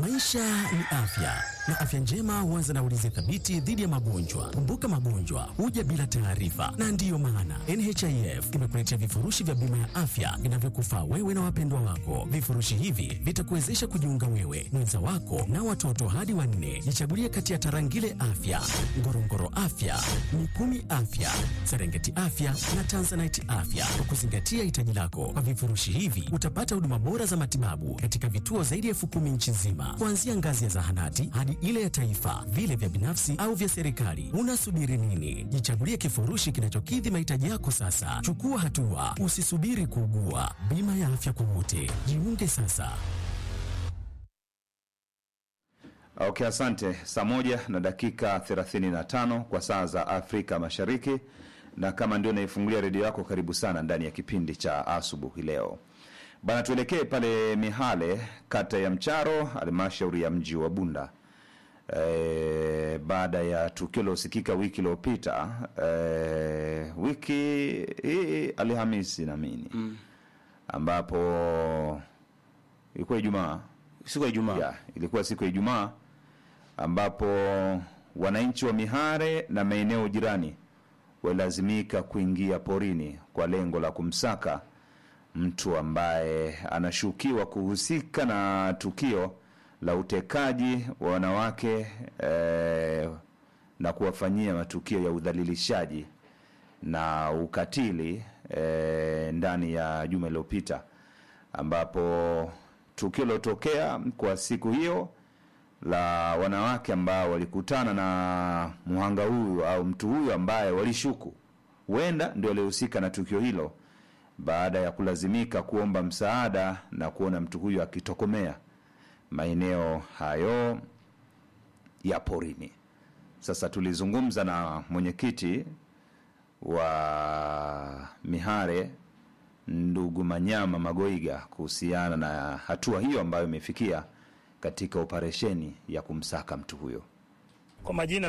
Maisha ni afya na afya njema huanza na ulinzi thabiti dhidi ya magonjwa. Kumbuka, magonjwa huja bila taarifa, na ndiyo maana NHIF imekuletea vifurushi vya bima ya afya vinavyokufaa wewe na wapendwa wako. Vifurushi hivi vitakuwezesha kujiunga wewe, mwenza wako na watoto hadi wanne. Jichagulie kati ya Tarangire Afya, Ngorongoro Afya, Mikumi Afya, Serengeti Afya na Tanzanite Afya kwa kuzingatia hitaji lako. Kwa vifurushi hivi utapata huduma bora za matibabu katika vituo zaidi ya elfu kumi nchi nzima, kuanzia ngazi ya zahanati hadi ile ya taifa, vile vya binafsi au vya serikali. Unasubiri nini? Jichagulie kifurushi kinachokidhi mahitaji yako sasa. Chukua hatua, usisubiri kuugua. Bima ya afya kwa wote, jiunge sasa. Okay, asante. Saa moja na dakika 35 kwa saa za Afrika Mashariki, na kama ndio naifungulia redio yako, karibu sana ndani ya kipindi cha asubuhi leo bana. Tuelekee pale Mihale, kata ya Mcharo, halmashauri ya mji wa Bunda. E, baada ya tukio lilosikika wiki iliyopita e, wiki hii Alhamisi naamini mm, ambapo ilikuwa Ijumaa siku ya Ijumaa ya, ilikuwa siku ya Ijumaa ambapo wananchi wa Mihare na maeneo jirani walilazimika kuingia porini kwa lengo la kumsaka mtu ambaye anashukiwa kuhusika na tukio la utekaji wa wanawake eh, na kuwafanyia matukio ya udhalilishaji na ukatili eh, ndani ya juma iliyopita ambapo tukio lilotokea kwa siku hiyo la wanawake ambao walikutana na mhanga huyu au mtu huyu ambaye walishuku huenda ndio alihusika na tukio hilo, baada ya kulazimika kuomba msaada na kuona mtu huyu akitokomea maeneo hayo ya porini. Sasa tulizungumza na mwenyekiti wa Mihare ndugu Manyama Magoiga kuhusiana na hatua hiyo ambayo imefikia katika operesheni ya kumsaka mtu huyo. Kwa majina